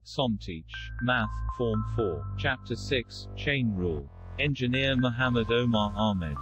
Somteach, Math, Form 4, Chapter 6, Chain Rule. Engineer Muhammad Omar Ahmed.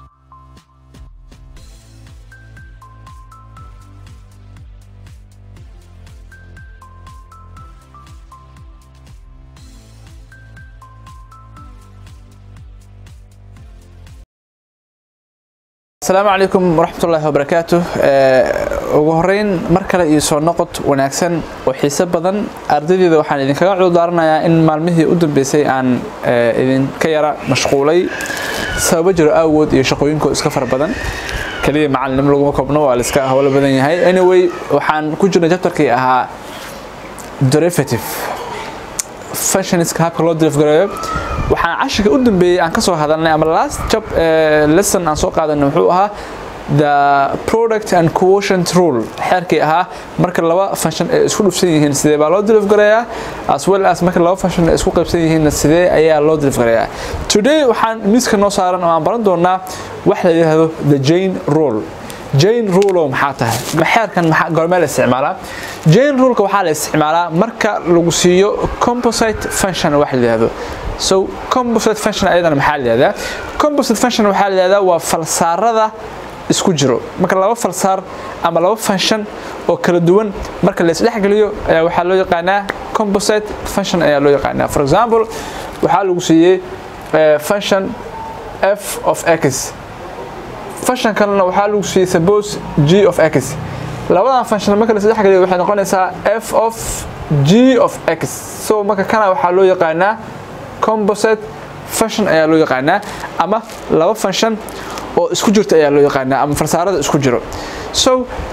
asalaamu calaykum waraxmatullaahi wabarakaatu ugu horeyn mar kale iyo soo noqod wanaagsan oo xiise badan ardaydeeda waxaan idinkaga cududaaranayaa in maalmihii u dambeysay aan idinka yara mashquulay sababo jiro awood iyo shaqooyinkoo iska fara badan keliya macalinimo laguma koobno waa laiska howlo badan yahay anyway waxaan ku jirnay jabtarkii ahaa derivative functionska habka loo derivative waxaan cashirka u dambeeyey aan ka soo hadalnay ama last job lesson aan soo qaadanay wuxuu ahaa the product and quotient rule xeerkii ahaa marka laba function ay isku dhufsan yihiin sidee baa loo deliv gareeyaa as well as marka laba function ay isku qaybsan yihiinna sidee ayaa loo deliv gareeyaa today waxaan miiska noo saaran oo aan baran doonaa wax la yidhaahdo the jane rule jane rule oo maxaa tahay xeerkan goormee la isticmaalaa jane ruleka waxaa la isticmaalaa marka lagu siiyo composite function wax la yidhaahdo so composite function ayadana maxaa la yihahdaa composite function waxaa la yihahdaa waa falsaarada isku jiro marka laba falsaar ama laba function oo kala duwan marka la isdhexgeliyo ayaa waxaa loo yaqaanaa composite function ayaa loo yaqaanaa for example waxaa lagu siiyey function f of x function kalena waxaa lagu siiyey suppose g of x labadan function marka la isdhexgeliyo waxay noqonaysaa f of g of x so marka kana waxaa loo yaqaanaa composite function ayaa loo yaqaanaa ama laba function oo isku jirta ayaa loo yaqaanaa ama farsaarada isku jiro so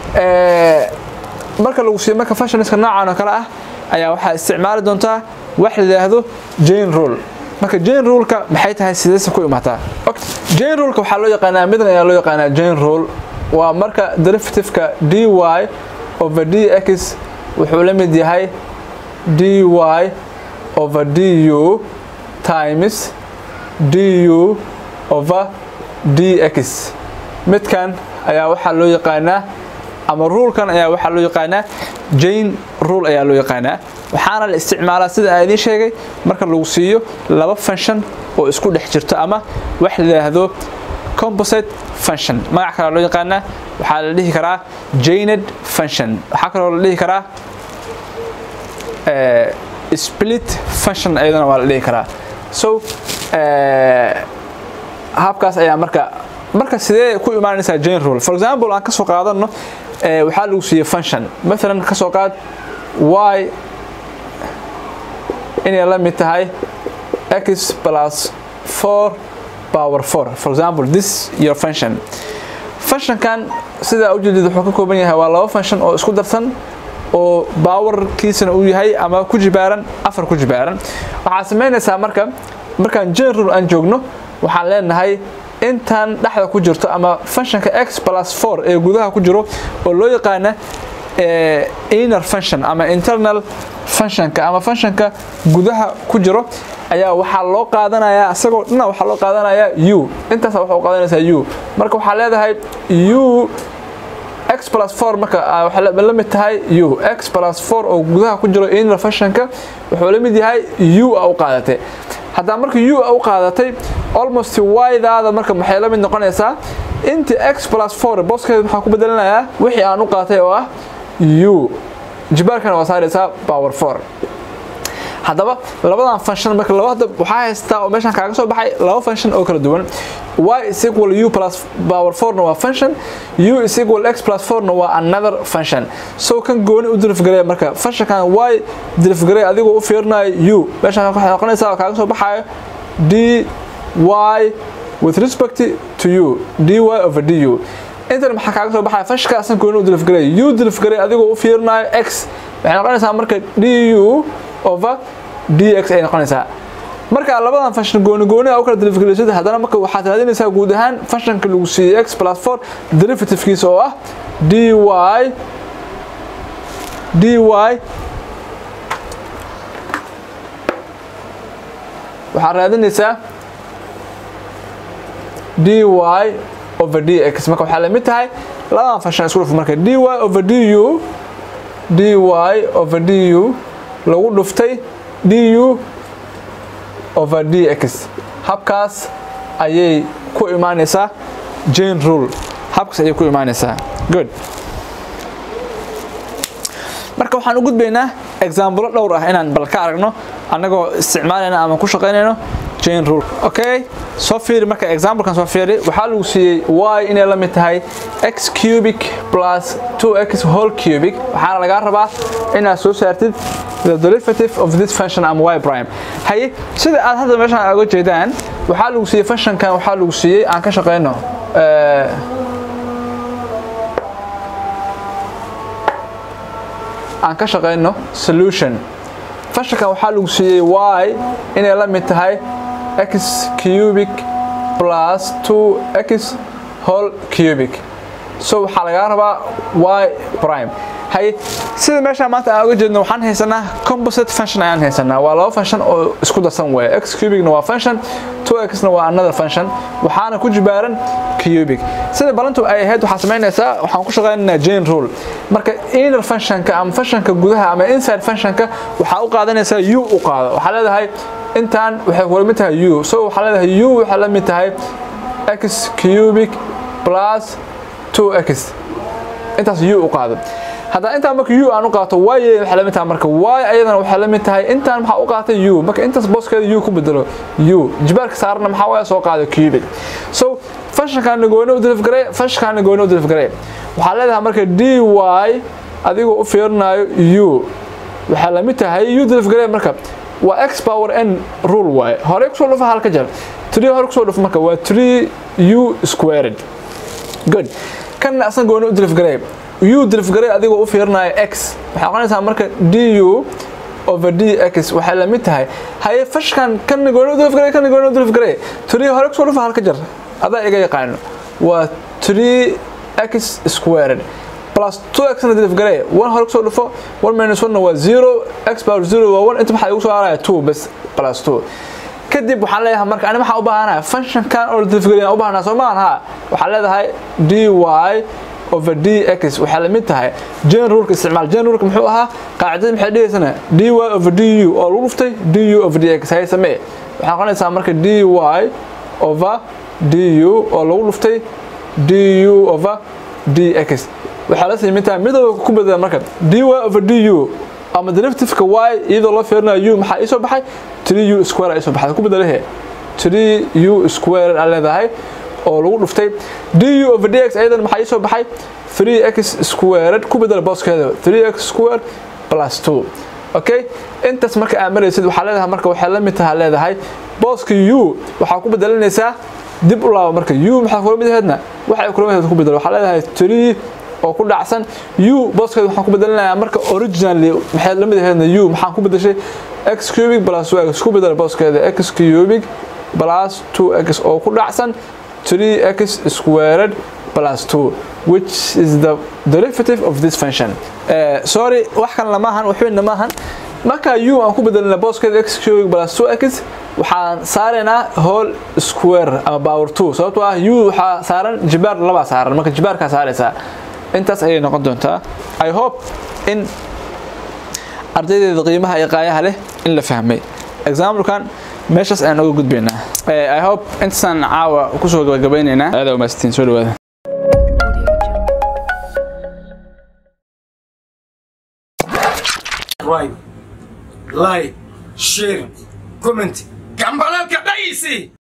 marka lagu siiyo marka functionska noocan oo kale ah ayaa waxaa isticmaali doontaa wax la yidhaahdo jane rule marka jane ruleka maxay tahay sideese ku imaataa jane ruleka waxaa loo yaqaanaa midan ayaa loo yaqaanaa jane rule waa marka derivativeka dy over dx wuxuu la mid yahay dy over du times du over dx midkan ayaa waxaa loo yaqaanaa ama ruulkan ayaa waxaa loo yaqaanaa jane rule ayaa loo yaqaanaa waxaana la isticmaalaa sida aan idiin sheegay marka lagu siiyo laba function oo isku dhex jirto ama wax la yidhaahdo composite function magac kalea loo yaqaanaa waxaa la dhihi karaa janed function waxaa kaloo la dhihi karaa split function ayadana waa la dhihi karaa so habkaas ayaa marka marka sidee ku imaanaysaa jane rule for example aan kasoo qaadano waxaa lagu siiyey function maalan kasoo qaad y inay la mid tahay x plus 4 power 4 for example this your function functionkan sidaa ujeedid wuxuu ka kooban yahay waa laba function oo isku darsan oo baawarkiisana uu yahay ama ku jibaaran afar ku jibaaran waxaad samaynaysaa marka markaan jane rule aan joogno waxaan leenahay intan dhexda ku jirto ama functionka x plus 4 ee gudaha ku jiro oo loo yaqaana inner function ama internal functionka ama functionka gudaha ku jiro ayaa waxaa loo qaadanayaa isagoo dhina waxaa loo qaadanayaa u intaas waxaa u qaadanaysaa u marka waxaa leedahay u x plus 4 marka waxay la mid tahay u x plus 4 oo gudaha ku jiro inner functionka wuxuu la mid yahay u a u qaadatay haddaa marka u a u qaadatay almost y-daada marka maxay la mid noqonaysaa inta x plus 4 booskeeda waxaa ku bedelanayaa wixii aan u qaatay oo ah u jibaarkana waa saaraysaa power 4 haddaba labadan function marka laba hadda waxaa haystaa oo meeshan kaaga soo baxay laba function oo kala duwan y is equal u plus power 4 na waa function u is equal x plus 4 na waa another function so kan gooni u dirifgareeya marka functionkan y dirifgareeya adigoo u fiirinayo u meeshan waxay noqonaysaa oo kaaga soo baxayo d y with respect to u dy over du intan maxaa kaaga soo baxaya functionka asan gooni u dirifgareeya u dirifgareeya adigoo u fiirinayo x waxay noqonaysaa marka du over dx ay noqonaysaa marka labadan function gooni gooni u kala derivative haddana marka waxaad raadinaysaa guud ahaan functionka lagu siiyey x plus 4 derivativekiisa oo ah dy dy waxaad raadinaysaa dy over dx marka waxaa la mid tahay labadan function isku dhuf marka dy over du dy over du lagu dhuftay du over dx habkaas ayay ku imaanaysaa jane rule habkaas ayay ku imaanaysaa good marka waxaan u gudbaynaa exaamblo dhowr ah inaan bal ka aragno annagoo isticmaalayna ama ku shaqaynayno jane rule okay soo fiiri marka examplekan soo fiiri waxaa lagu siiyey y inay la mid tahay x cubic plus 2x whole cubic waxaana lagaa rabaa inaad soo saartid the derivative of this function ama y prime haye sida aad hadda meeshan oga jeedaan waxaa lagu siiyey functionkan waxaa lagu siiyey aan ka shaqayno aan ka shaqayno solution functionkan waxaa lagu siiyey y inay la mid tahay x cubic plus 2x whole cubic so waxaa lagaa rabaa y prime haye sida meeshaan maanta aan oga jeedno waxaan haysanaa composite function ayaan haysanaa waa laba function oo isku darsan weeye x cubicna waa function 2xna waa another function waxaana ku jibaaran cubic sida balantu ay ahayd waxaa samaynaysaa waxaan ku shaqaynaynaa jane rule marka inner functionka ama functionka gudaha ama inside functionka waxaa u qaadanaysaa u u qaado waxaa leedahay intaan waxay kula mid tahay u so waxaa leedahay u waxay la mid tahay x cubic plus 2x intaas u u qaado haddana intaan marka u aan u qaato y waxay la mid tahay marka y ayadana waxay la mid tahay intaan maxaa u qaatay u marka intaas booskeeda u ku bedelo u jibaarka saarana maxaa waaya soo qaado cubic so functionkaana gooni u dilifgaree functionkaana gooni u dilifgaree waxaa leedahay marka dy adigoo u fiirinayo u waxay la mid tahay u dilifgaree marka waa x power n rule waaye horey kusoo dhufa halka jar 3 hore kusoo dhuf marka waa 3 u squared good kanna asan gooni u dilifgaree u dilifgarey adigoo u fiirinayo x waxay noqonaysaa marka du over dx waxay la mid tahay haye fashkan kana gooni u dilifgarey kana gooni u dilifgarey tiri hore kusoo dhufa halka jar adaa iga yaqaano waa 3x squared plus 2x na dilifgarey 1 hore kusoo dhufo 1 minus 1 waa 0 x power 0 waa 1 inta maxaa igu soo haraya 2 bas plus 2 kadib waxaan leeyahay marka ani maxaa u baahanahay functionkan oo dilifgarey u baahanaa soo maahan ha waxaa leedahay dy over dx waxay la mid tahay jane ruleka isticmaal jane ruleka muxuu ahaa qaacidada maxay dhigaysana dy over du oo lagu dhuftay du over dx hay samee waxay noqonaysaa marka dy over du oo lagu dhuftay du over dx waxaa la sii mid tahay midooda ku bedela marka dy over du ama derivativeka y iyadoo loo fiirinayo u maxaa ii soo baxay 3u square ii soo baxay ku bedelahe 3u square aa leedahay oo lagu dhuftay du over dx ayadan maxaa ii soo baxay 3x squared ku bedela booskeeda 3x squared plus 2 okay intaas marka aad maraysid waxaa leedahay marka waxay la mid tahay leedahay booska u waxaa ku bedelanaysaa dib u laabo marka u maxaa kula mid ahaydna waxay kula mid ahayd ku bedelo waxaa leedahay 3 oo ku dhacsan u booskeeda waxaan ku bedelinayaa marka originally maxay la mid ahaydna u maxaan ku bedeshay x cubic plus 2x ku bedela booskeeda x cubic plus 2x oo ku dhacsan 3x squared plus 2 which is the derivative of this function uh, sorry wax kan lamahan waxweynna maahan marka u aan ku bedelina booskeeda x cubic plus 2x waxaan saaraynaa whole square ama power 2 sababtoo ah u waxaa saaran jibaar labaa saaran marka jibaarkaa saaraysaa intaas ayay noqon doontaa i hope in ardaydeeda qiimaha iyo qaayaha leh in la fahmay examplekan meeshaas ayaan uga gudbaynaa i hope intaasaan caawa kusoo gabagabaynaynaa aada umaastiin soo dhawaada right like share comment gambalalka dhayisi